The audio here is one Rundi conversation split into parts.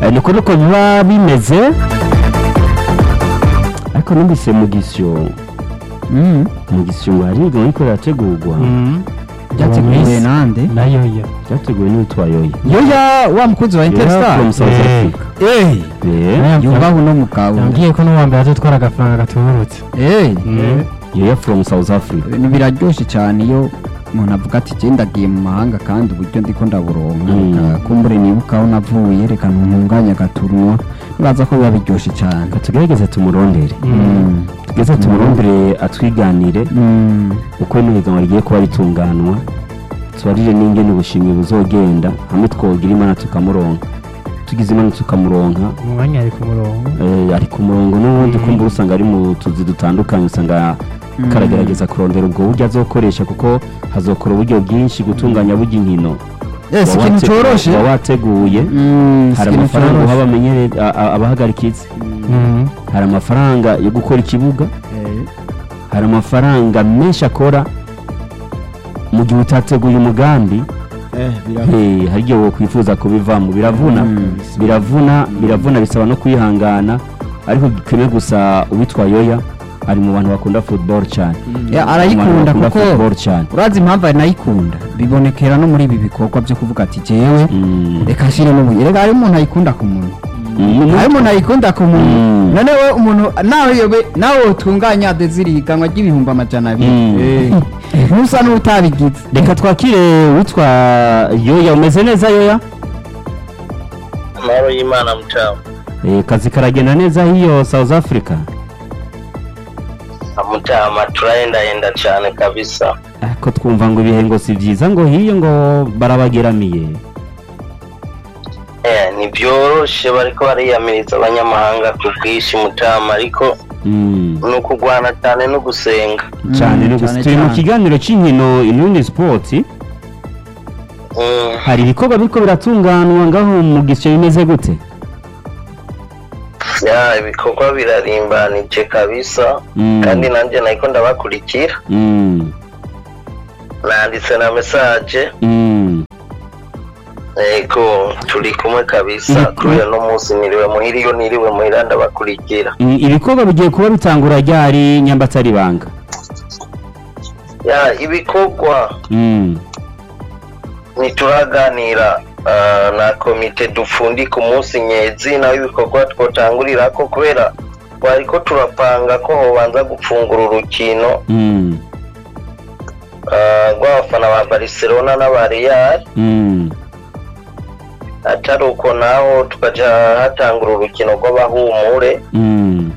Eh, niko nuko biba bimeze ariko numvise mu gisyo Mm. mu gisyo ngo hari igahunda ariko rirategurwa byateguwe nande nayo yo ryateguwe n'uwitwa yoya yoya wa mukunzi wa Yoya interstar from South Eh. Africa Eh, Eh, yubaha uno mugabo yambwiye ko n'uwa mbere azotwara agafaranga gatubutse Eh, yoya from South Africa ibintu biraryoshe cyane iyo umuntu avuga ati je ndagiye mu mahanga kandi uburyo ndiko ndaburonka Mm. reka kumbure nibuka aho navuye reka ntunganye agaturunwa nibaza ko biba biryoshe cyane reka tugerageze tumurondere Mm. tugeze tumurondere atwiganire Mm. uko ino higanwa rigiye kuba ritunganwa tubarire n'ingene ubushimwe buzogenda hamwe twogira imana tukamuronka tugize imana tukamuronka umwanya ari ku murongo eh, ari ku murongo n'ubundi kumva usanga ari mu tuzi dutandukanye usanga Mm. karagerageza kurondera ubwo buryo azokoresha kuko hazokora uburyo bwinshi gutunganya burya inkino Yes, Uba ikintu wate- coroshe uba wateguye Mm, hari ikintu amafaranga uha coroshe. abamenyere a- a- abahagarikizi Mhm. hari amafaranga yo gukora ikibuga Eh, hari amafaranga menshi akora mu gihe utateguye umugambi Eh, hari igihe wokwifuza kubivamo biravuna Mm. biravuna biravuna bisaba no kwihangana ariko kimwe gusa uwitwa yoya ari mu bantu bakunda football cyane Ya, Mu bantu arayikunda bakunda kuko football cyane urazi impamvu anayikunda bibonekera no muri ibi bikorwa byo kuvuga ati jewe Mm. reka nshire n'ubuye reka hari umuntu ayikunda ku muntu Mm. hari umuntu ayikunda ku muntu Mm. none we umuntu nawe yobe nawe utunganya desiri higanwa ry'ibihumbi amajana abiri Mm. Eh, ntusa n'utabigize reka twakire uwitwa yoya umeze neza yoya amahoro y'imana mutamu Eh, kazi karagenda neza hiyo south africa mutama turahendahenda cyane kabisa ko twumva ngo ibihe ngo si byiza ngo hiyo ngo barabageramiye eh ntibyoroshe bariko bariyamiriza abanyamahanga ku bwinshi mutama ariko Mm. ni ukugwana cyane no gusenga cyane Mm, no gusa cyane turi mu cyane. kiganiro cy'inkino inundi sport Mm, hari ibikorwa biriko biratunganwa ngaho mu gisyo bimeze gute ya ibikorwa birarimbanije kabisa Mm. kandi nanjye nahiko ndabakurikira Mm. nanditse na mesaje Mm. yego turi kumwe kabisa Mm. kubera no munsi niriwe muhira iyo niriwe muhira ndabakurikira Mm, ibikorwa bigiye kuba bitangura ryari nyambatari banga ya ibikorwa Mm. ntituraganira ah, na komite dupfundika umunsi nyezi naho ibikorwa twotangurirako kubera twariko turapanga ko hobanza gupfungura urukino Mm. ah, rw'abafana ba barcelona n'aba real Mm. atari uko naho tukaja hatangura urukino rw'abahumure Mm.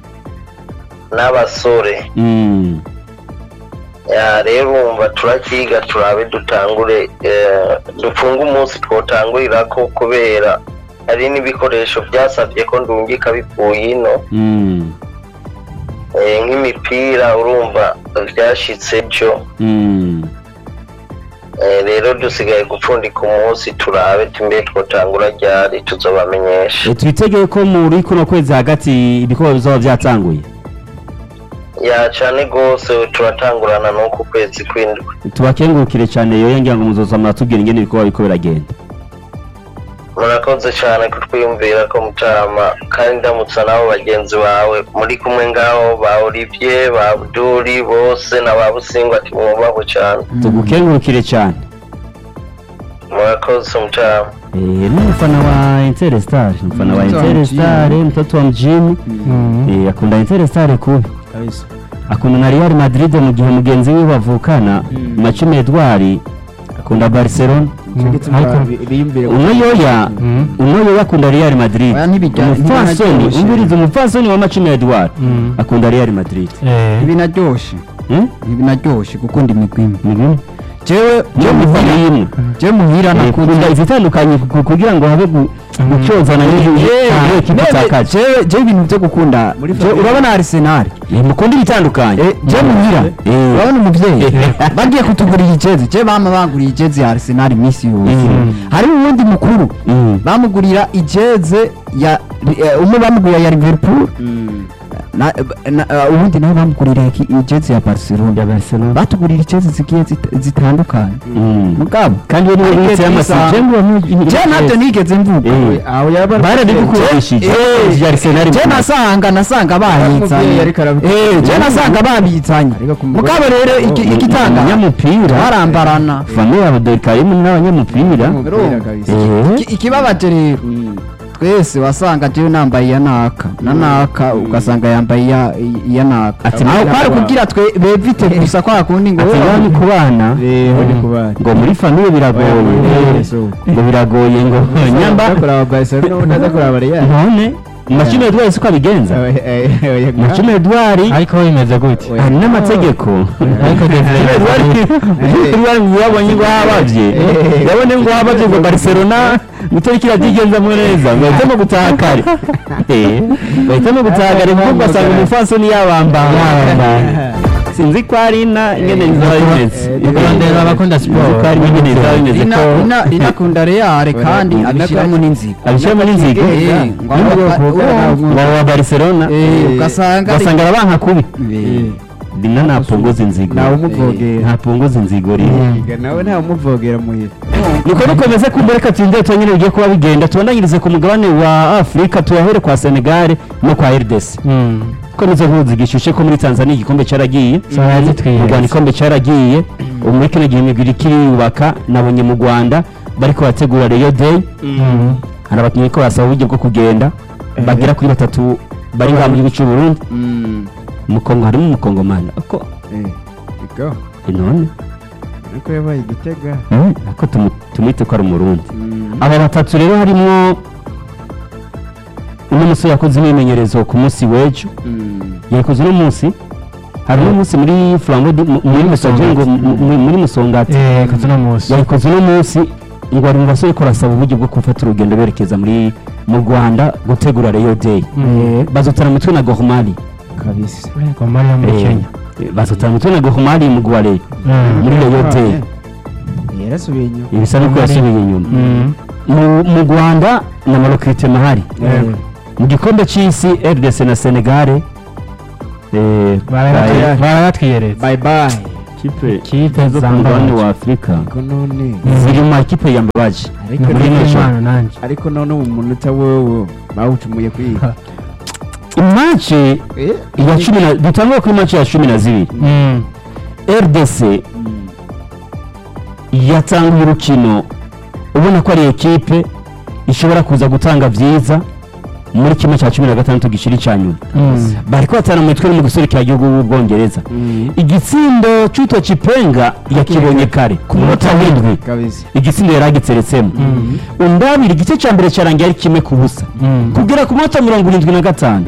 n'abasore Mm. ya rero urumva turakiga turabe dutangure eh, dupfunge umunsi twotangurirako kubera hari n'ibikoresho byasabye ko ndungika bivuye ino Mm. Eh, nk'imipira urumva byashitse byo Mm. Eh, rero dusigaye gupfundika umunsi turabe tumbe twotangura ryari tuzobamenyesha E, twitegeye ko muri kuno kwezi hagati ibikorwa bizaba byatanguye ya cane gose turatangurana n'uku kwezi kw'indwi tubakengurukire cyane yoya ngira ngo muzoza muratubwira ingene ibikorwa biriko biragenda murakoze cane kutwiyumvira ko mutama kandi ndamutsa nabo bagenzi bawe muri kumwe ngaho ba olivier ba abduri bose na ba busingwa ati mwubahwe cane tugukengurukire cyane murakoze mutama Eh, ni umufana wa Interstar umufana wa Mtoto wa Interstar mjini. mtoto wa mjini Mhm. Eh, akunda Interstar kubi akunda na Real Madrid mu gihe mugenzi we bavukana Macumi Edouard akunda Barcelona ariko uno yoya Mhm. uno yoya akunda Real Madrid Oya, ntibijya- umupfasoni ntibinaryoshe. umbiriza umupfasoni wa Macumi Edouard Mhm. akunda Real Madrid Eh, ntibinaryoshe Hmm? ntibinaryoshe gukunda imigwi imwe Mhm. jewe Niyo mufana imwe jewe muhira Eh, nakunda kunda izitandukanye ku- kugira ngo habe gu- gucyozana n'ikitakaje jewe jewe ibintu byo gukunda jewe urabona Arsenal mukunda ibitandukanye Eh, je muhira Eh. urabona umuvyeyi bagiye kutugurira ijezi je bama baguriye ijezi ya Arsenal iminsi yose Mm. hari uwundi mukuru Mm. bamugurira ijeze ya eh, umwe bamugurira ya Liverpool na- na- uh, ubundi nabo bamugurira iki- ijezi ya barcelona ya Barcelona batugurira ijezi zigiye zit- zitandukanye Mm. mugabo kandi we niwe Ariko witse Isa- y'amasije je ntabyo nigeze mvuga Eh. aho yaba barabigukundishije Eh, ya Arsenal je nasanga nasanga babitsanye Umubyeyi ariko arabikora. Eh, je nasanga babitsanye Ariko ku mugore- mugabo rero iki- Oh, igitanga umunyamupira barambarana famille ya Abdulkarim n'abanyamupira umupira kabisa Eh. Iki- ikibabaje rero twese wasanga jewe nambaye iya naka na naka ugasanga yambaye iya- iya naka Ati, aho mbona kwari kwa- kugira twe bevite gusa kwa kundi ngo ati ngaho ni ku bana rero ni kubana ngo muri famille biragoye ngo biragoye ngo nyamba kuraba Barcelona ubundi aza kuraba Real none mashine Edouard siko abigenza mashine Edouard ariko bimeze gute hari n'amategeko ariko Edouard ngo yabonye ngo habavye yabone ngo habavye ngo Barcelona itariki iragigenzamo neza ngo bahitamo gutaha kare Eh, bahitamo gutaha kare kuko ugasanga umufansoni yabambana sinzi ko ari ina ingene bizaba bimeze kurondera abakunda siporo. Sinzi ko ari ingene bizaba bimeze ina ko ina inakunda reale kandi abishyiramo n'inzigo abishyiramo n'inzigo Eh, ngo Nubwo aba- bukugana uwo- ngo wa Barcelona Eh, ugasanga ari- ugasanga arabanka kubi Eh, dina ntapunguza inzigo ntawe umuvogera ntapunguza inzigo rero nawe ntawe umuvogera muhira niko dukomeze kumva reka turinde tubonyine bigiye kuba bigenda tubandanyirize ku mugabane wa afurika tuyahere kwa senegal no kwa rdc ko nizo nkuru zigishushe ko muri tanzania igikombe cyaragiye mu rwanda igikombe cyaragiye ubu muri kino gihe imigwi iriko iriyubaka nabonye mu rwanda bariko bategura reyo day hari abakinnyi ko basaba uburyo bwo kugenda bagera kuri batatu bari ngaha mu gihugu cy'u burundi umukongo harimo umukongomani ako iko none ariko yabaye igitega eh, ako tumu- tumwite ko ari umurundi aba batatu rero harimo uno musore yakoze imyimenyerezo ku munsi w'ejo yakoze uno munsi hari uno munsi muri flambo di- mu- muri musoje ngo mu- mu- muri musongati kazi uno munsi yayikoze uno munsi ngo ari mu basore ko arasaba uburyo bwo gufata urugendo berekeza muri mu rwanda gutegura reyo day bazotana umutwe na gohomari kabisa ngoma yo muri kenya bazotana umutwe na gohomari mu gware muri reyo day yarasubiye inyuma ibisa n'uko yasubiye inyuma mu mu rwanda na marokirite mahari Yego. mu gikombe cy'isi rdc na senegare eh, Barayatwi- barayatwiyeretse bye bye kipe kipe zo ku mugabane wa afurika ariko none ziri mu makipe yambabaje ariko muri none nation. Imana nanjye ariko none ubu munota wowe bawucumuye kwiga imace ya cumi na dutangwe kuri mace ya cumi na zibiri rdc yatanguye urukino ubona ko ari ekipe ishobora kuza gutanga byiza muri kimwe cya cumi na gatandatu gishiri cya nyuma bari kubatana mu mitwe no mu guserukira igihugu b'ubwongereza igitsindo cy'uto kipenga yakibonye kare ku munota w'indwi kabisa igitsindo yari agiteretsemo undabira igice cya mbere cyarangiye ari kimwe ku busa kugera ku munota mirongo irindwi na gatanu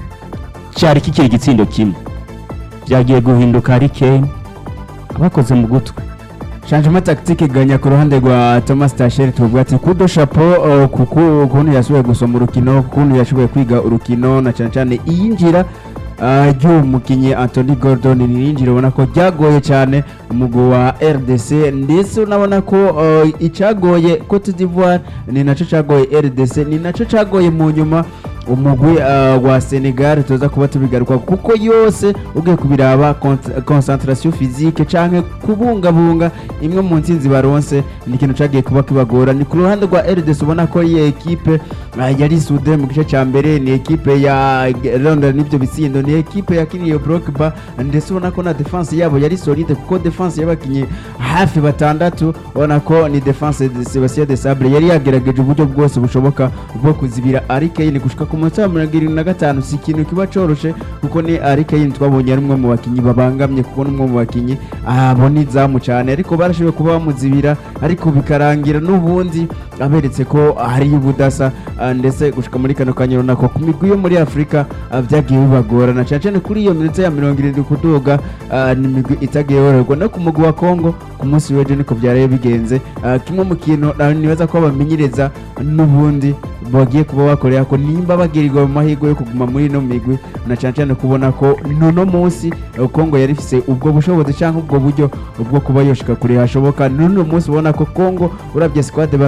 cyari kikiri igitsindo kimwe byagiye guhinduka ari kane abakoze mu gutwi changement tactique iganya ku ruhande rwa Thomas Tachel tuvuga ati kudo chapeau uh, kuko ukuntu yashoboye gusoma urukino ukuntu yashoboye kwiga urukino na cyane cyane iyinjira uh, ry'umukinnyi Anthony Gordon ni yinjira ubona ko ryagoye cyane umugwi wa RDC ndetse unabona ko uh, icyagoye Cote d'Ivoire ni nacyo cyagoye RDC ni nacyo cyagoye mu nyuma umugwi uh, wa Senegal tuza kuba tubigaruka kuko yose ugiye kubiraba cont- concentration physique canke kubungabunga imwe mu ntsinzi baronse ni ikintu cagiye kuba kibagora ni ku ruhande rwa RDC ubona ko iyi ekipe uh, yari sude mu gice ca mbere ni ekipe ya London n'ibyo bitsindo ni ekipe yakiniye Brockba ndetse ubona ko na defense yabo yari solide kuko defense y'abakinyi hafi batandatu ubona ko ni defense de Sebastien de Sabre yari yagerageje uburyo bwose bushoboka bwo kuzibira Ari Kane gushika ku munota wa mirongo irindwi na gatanu si ikintu kiba coroshe kuko ni Ari Kane twabonye ari umwe mu bakinyi babangamye kuko ni umwe mu bakinyi abona izamu cyane ariko barashoboye kuba bamuzibira ariko bikarangira n'ubundi aberetse ko hariyo ubudasa ah, ndetse gushika muri kano kanya urabona ko ku migwi yo muri afurika ah, byagiye bibagorana cyane cyane kuri iyo minota ya mirongo irindwi kuduga ah, ni imigwi itagiye yoroherwa no ku mugwi wa kongo ku munsi w'ejo niko byaraye bigenze Ah, kimwe mu kintu ah, nibaza ko bamenyereza n'ubundi bagiye kuba bakorera ko nimba bagirirwa mu mahirwe yo kuguma muri ino migwi na cyane cyane kubona ko nono munsi eh, kongo yari ifise ubwo bushobozi cyangwa ubwo buryo bwo kuba yoshika kure hashoboka n'uno munsi ubona ko kongo urabye squad bafise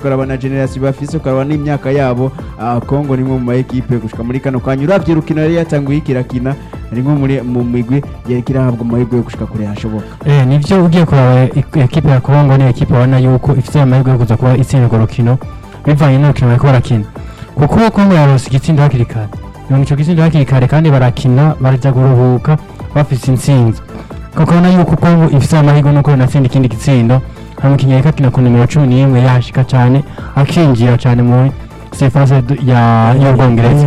ukaraba na generasiyo bafise ukaraba n'imyaka yabo ah, kongo nimwe mu maekipe gushika muri kano kanya uravye urukino yari yatanguye ikirakina rimwe muri mu migwi yariko irahabwa amahirwe yo gushika kure hashoboka Eh, nivyo ugiye kuraba ik- ekipe ya Kongo ni ekipe ubona yuko ifite amahirwe yo kuza kuba itsinda urwo rukino bivanye n'urukino bariko barakina kuko Kongo yarose igitsindo hakiri kare yonga ico gitsindo hakiri kare kandi barakina baraja kuruhuka bafise intsinzi ukabona yuko Kongo ifite amahirwe nuko yonatsinda ikindi gitsindo hari umukinnyi yariko akina ku nimero cumi n'imwe yahashika cane akinjira cane muri sefase ya y'ubwongereza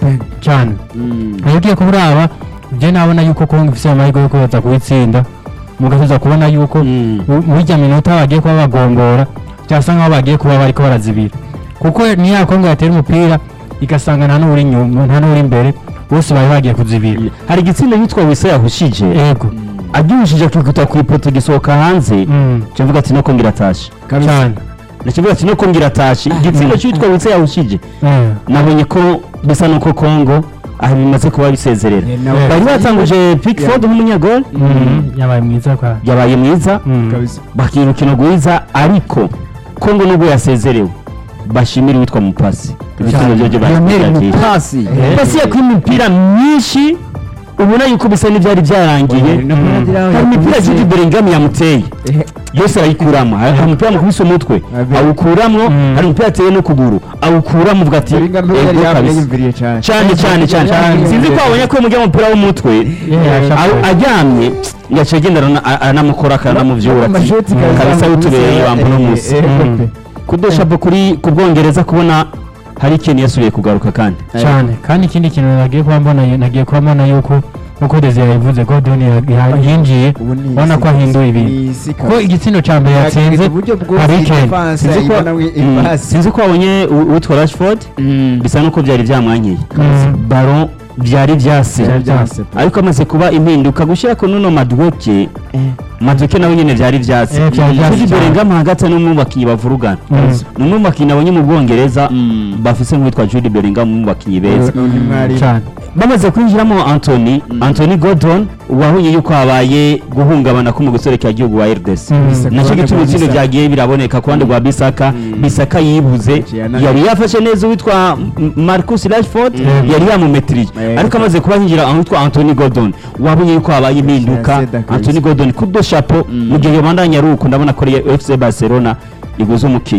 cane iyo ugiye kuburaba je nabona yuko Kongo ifite amahirwe yo kuza kubitsinda mugatuza kubona yuko mu- muri rya minota bagiye kuba bagombora byasa nkaho bagiye kuba bariko barazibira kuko ni ya kongo yatera umupira igasanga nta n'uri inyuma nta n'uri imbere bose bari bagiye kuzibira hari igitsinda yitwa wese yahushije yego agihushije akikuta ku ipoto gisohoka hanze Mm, kivuga ati no kongira atashe cyane nakivuga ati no kongira atashe igitsinda cyitwa wese yahushije Eh, nabonye ko bisa nuko kongo aho bimaze kuba bisezerera Eh, nawe- bari batanguje pickford nk'umunyagol mm, yabaye mwiza kwa yabaye mwiza Mm, kabisa bakina urukino rwiza ariko kongo nubwo yasezerewe bashimira uwitwa mupasi ibitego byo byo Lionel barakira Mupasi mupasi yakuye imipira myinshi ubona yuko bisa n'ibyari byarangiye hari imipira Jude Bellingham yamuteye yose arayikuramo hari hari umupira mukubise umutwe Abe. awukuramo Mm. hari umupira ateye n'ukuguru awukuramo uvuga ati Bellingham yari "Ego yambaye kabisa." yumviriye cyane cyane cyane cyane Cyane. sinzi ko wabonye ko mujya umupira w'umutwe Yeah, aho aryamye yaciye agenda arana- a- aranamukora akanamuvyura ati kabisa witubereye wamba uno munsi kudoshapo kuri ku bwongereza kubona hari ikintu yasubiye kugaruka kandi cyane kandi ikindi kintu nagiye kuba mbona nagiye kuba mbona yuko nkuko Desire yabivuze Gordon ya- ya- yinjiye ubona ko ahinduye ibintu kuko igitsindo cya mbere yatsinze Harry Kane. Sinzi ko- Mm, sinzi ko wabonye u- uwitwa rashford bisa nuko byari byamwankiye Mm. baro byari byase Byari byase. ariko amaze kuba impinduka gushyira ko nuno madwoke madwoke nawe nyine byari byase Eh, byari byase kuri cyane. Bellingham hagati no mu bakinnyi bavurugana Mm. ni umwe mu bakinnyi nabonye mu bwongereza bafise nk'uwitwa Jude Bellingham mu bakinnyi beza cyane bamaze kwinjiramo Anthony Anthony Gordon wahuye yuko habaye guhungabana ko mu guserekera igihugu wa RDC Mm. nacyo gituma itsinda byagiye biraboneka ku ruhande rwa Bisaka Bisaka yibuze Ciana- yari yafashe neza uwitwa M- Marcus Rashford Mm. yari yamumetriye Eh, ariko amaze kuba yinjira ahitwa Anthony Gordon wabonye yuko habaye impinduka Seda kabisa. Anthony Gordon kudo chapeau mu gihe yobandanya ari uko ndabona ko ari FC Barcelona iguze umukinnyi